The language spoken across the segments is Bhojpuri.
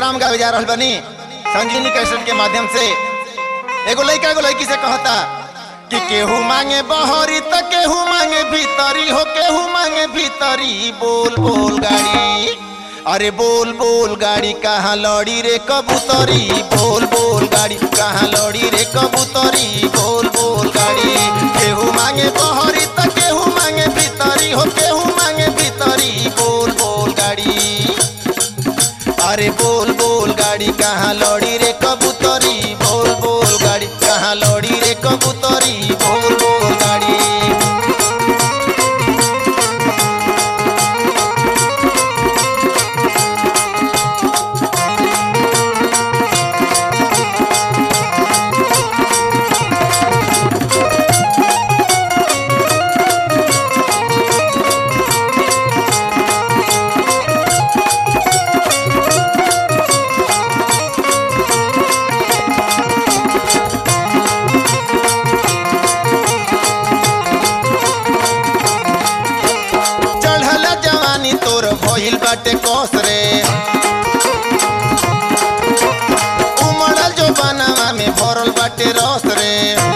प्रोग्राम गावे जा रहल बनी संजीवनी कैसेट के माध्यम से एगो लड़का एगो लड़की से कहता कि केहू मांगे बहरी त केहू मांगे भीतरी हो केहू मांगे भीतरी बोल बोल गाड़ी अरे बोल बोल गाड़ी कहाँ लड़ी रे कबूतरी बोल बोल गाड़ी कहाँ लड़ी रे कबूतरी बोल बोल गाड़ी केहू मांगे बहरी त केहू मांगे भीतरी हो केहू मांगे भीतरी बोल बोल गाड़ी अरे बोल बोल गाड़ी कहाँ लड़ी रे कबूतरी बोल बोल गाड़ी कहाँ लड़ी रे कबूतरी बोल बोल गाड़ी चढ़ल जवानी तोर भइल बाटे कोस रे उमड़ल जो बनावा में भरल बाटे रस रे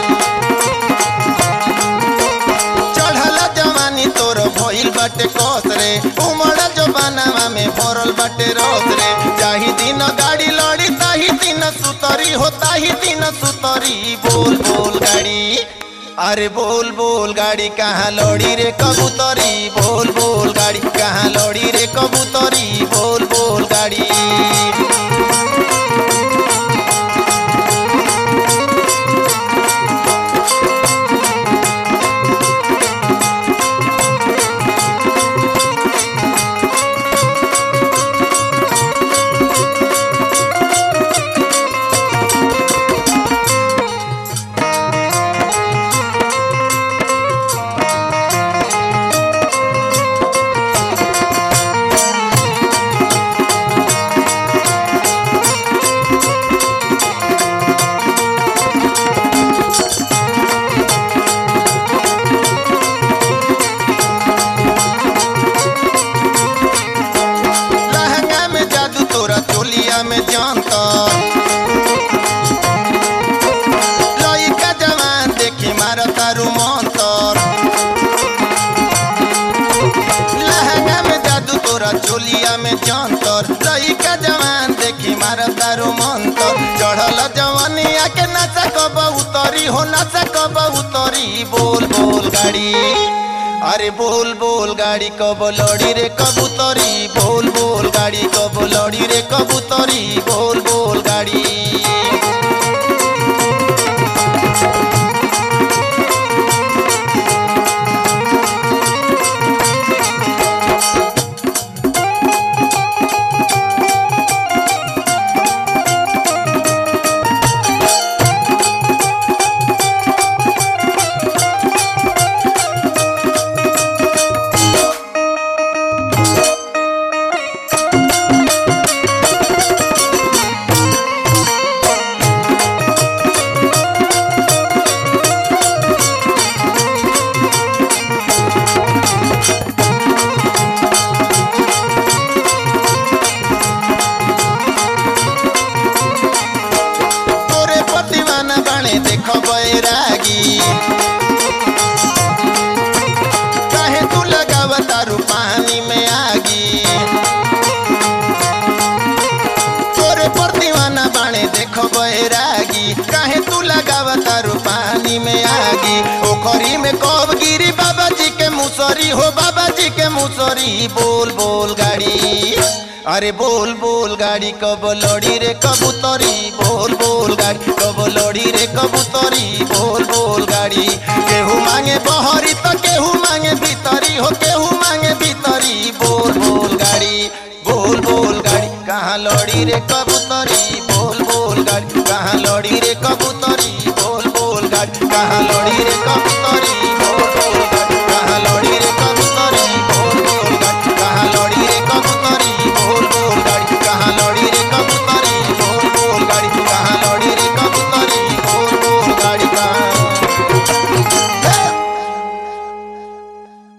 चढ़ल जवानी तोर भइल बाटे कोस रे उमड़ल जो बनावा में भरल बाटे रस रे जाही दिन गाड़ी लड़ी ताही दिन सुतरी हो ताही दिन सुतरी बोल बोल गाड़ी अरे बोल बोल गाड़ी कहाँ लड़ी रे कबूतरी बोल बोल गाड़ी कहाँ लड़ी रे कबूतरी बोल बोल गाड़ी लहंगा में जादू तोरा चोलिया में जानता लइका जवान देखी मारा तारू मंतर लहंगा में जादू तोरा चोलिया में जानतर लइका जवान देखी मारा तारू मंतर चढ़ल जवानिया के नशा कब उतरी हो नशा कब उतरी बोल बोल गाड़ी अरे बोल बोल गाड़ी कब लड़ी रे कबूतरी बोल बोल गाड़ी कब लड़ी रे कबूतरी बोल बोल गाड़ी तोरे प्रतिमाना बाणे देख बैरागी काहे तू लगाव तारू पानी में आगी तोरे प्रतिमाना बाणे देख बैरागी काहे तू लगाव तारू पानी में आगी ओखरी में कब गिरी बाबा जी के मुसरी हो बाबा जी के मुसरी बोल बोल गाड़ी अरे बोल बोल गाड़ी कब लड़ी रे कबूतरी बोल बोल गाड़ी कब लड़ी रे कबूतरी बोल बोल गाड़ी केहू मांगे बहरी तो केहू मांगे भीतरी हो केहू मांगे भीतरी बोल बोल गाड़ी बोल बोल गाड़ी कहाँ लड़ी रे कबूतरी बोल बोल गाड़ी कहाँ लड़ी रे कबूतरी बोल बोल गाड़ी कहाँ लड़ी रे कबूतरी